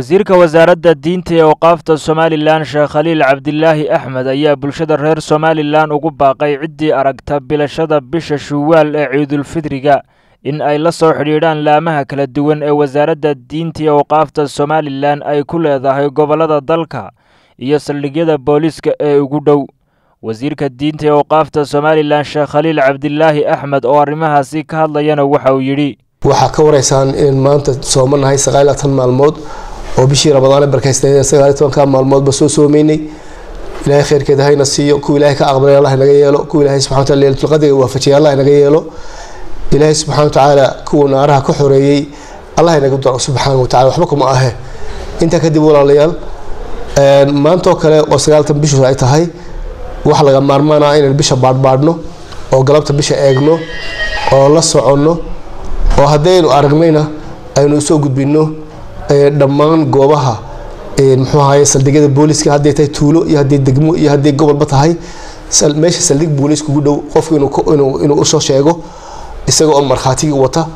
wasiirka wasaaradda diinta ee awqaafta somalilan sheekh khaliil cabdilaahi axmed ayaa bulshada reer somalilan ugu baaqay ciddii aragta bilashada bisha shuwaal ee ciidulfidriga in ay la soo xidhiidhaan laamaha kala duwan ee wasaaradda diinta ee awqaafta somalilan ay ku leedahay gobollada dalka iyo saldhigyada booliiska ee ugu dhow wasiirka diinta ee awqaafta somalilan sheekh khaliil cabdilaahi axmed oo arrimahaasi ka hadlayana waxa uu yidhi waxaa ka waraysaan inaan maanta soomanahay sagaal tan maalmood oo bishii ramadaane barkaysnayd sagaal tobanka maalmoodba soo soomeynay ilaahay khayrkeeda hayna siiyo kuwa ilaahay ka aqbalay allah naga yeelo kuwa ilaahay subxana wataala leelatulqadriga waafajiyay allah naga yeelo ilaahay subxana watacaala kuwa naaraha ka xoreeyey allah naga daro subxaana watacala waxba kuma ahe intaa kadib walaalayaal maantoo kale oo sagaaltan bishu ay tahay wax laga maarmaana inaan bisha baadhbaadhno oo galabta bisha eegno oo la soconno oo haddaynu aragnayna aynu usoo gudbino dhammaan goobaha muxuu ahaye saldhigyada booliska hadday tahay tuulo iyo hadday degmo iyo hadday gobolba tahay meesha saldhig booliis kugu dhow qofku inuu usoo sheego isaga oo markhaatigii wata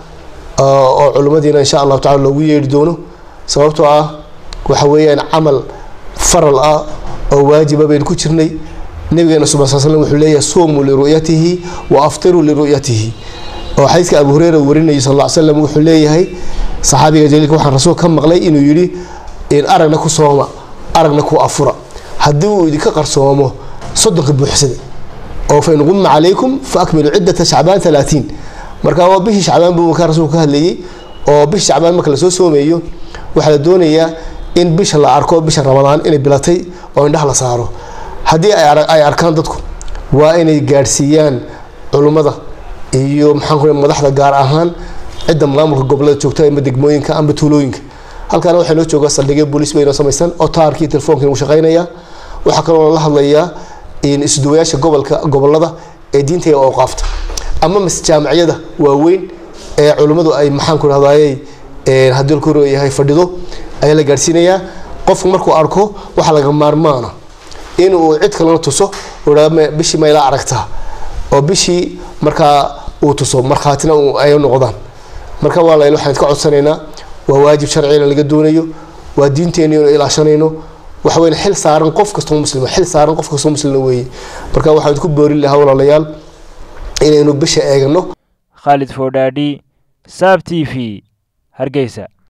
oo culimmadiina insha allahu tacala loogu yeedhi doono sababtoo ah waxa weeyaan camal faral ah oo waajiba baynu ku jirnay nabigeena sal sl slm wuxuu leeyahay suumuu liru'yatihi wa aftiruu liru'yatihi oo xadiiska abu hureyra warinayay sal slam wuxuu leeyahay saxaabiga jaliilka waxaan rasuul ka maqlay inuu yidhi aragna ku sooma aragna ku afura haddii uu idinka qarsoomo soddonka buuxsada oo fain qumma calaykum fa akmilu ciddata shacbaan alaatiin marka waa bishii shacbaan buu markaa rasuulku ka hadlayay oo bishii shacbaan marka lasoo soomeeyo waxaa la doonayaa in bisha la arko bisha ramadaan inay bilatay oo indhaha la saaro haddii ay arkaan dadku waa inay gaadhsiiyaan culummada iyo maxaan madaxda gaar ahaan cidda maamulka gobolada joogta ama degmooyinka amba tuulooyinka halkaana waxaa noo jooga saldhigyo booliis baynoo samaysan oo taarkii telefoonka uu shaqaynaya waxaa kaloo la hadlayaa isduwayaasha gobolka gobolada ee diinta ee awqaafta ama mas jaamiciyada waaweyn ee culummadu ay maxaan ku rahdaayey haddii la koryahay fadhido ayaa la gaadhsiinayaa qofku markuu arko waxaa laga maarmaana inuu cid kalena tuso bishii mayla aragtaa oo bishii markaa uu tuso markhaatina ay noqdaan marka walaal waxaan ka codsanaynaa waa waajib sharciina laga doonayo waa diinteeni inu ilaashanayno waxa weyn xil saaran qof kastoo muslima xil saaran qof kastoo muslima weeye marka waxaan ku boorin lahaa walaalayaal inaynu bisha eegano khaalid foodhaadhi saab t v hargeysa